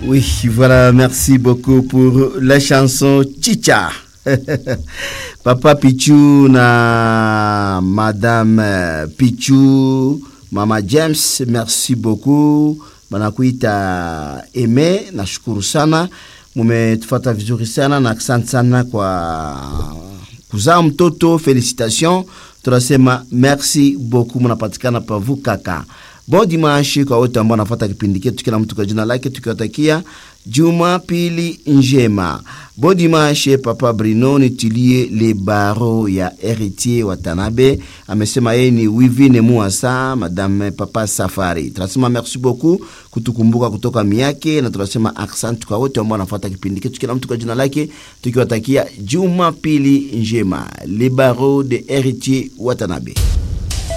Oui, voilà, merci beaucoup pour la chanson Chicha. Papa Pichu na Madame Pichu, Mama James, merci beaucoup. Banakuita Eme, nashukuru sana, mumetufata vizuri sana na asante sana kwa kuzaa mtoto, felicitation. Tunasema merci beaucoup, munapatikana pavu kaka. Bon dimanche kwa wote ambao wanafuata kipindi chetu, kila mtu kwa jina lake, tukiwatakia Jumapili njema. Bon dimanche papa Brino nitilie le baro ya Heritier Watanabe, amesema yeye ni Wivine Muasa, madame papa Safari. Tunasema merci beaucoup kutukumbuka kutoka miake, na tunasema asante kwa wote ambao wanafuata kipindi chetu, kila mtu kwa jina lake, tukiwatakia Jumapili njema. Le baro de Heritier Watanabe.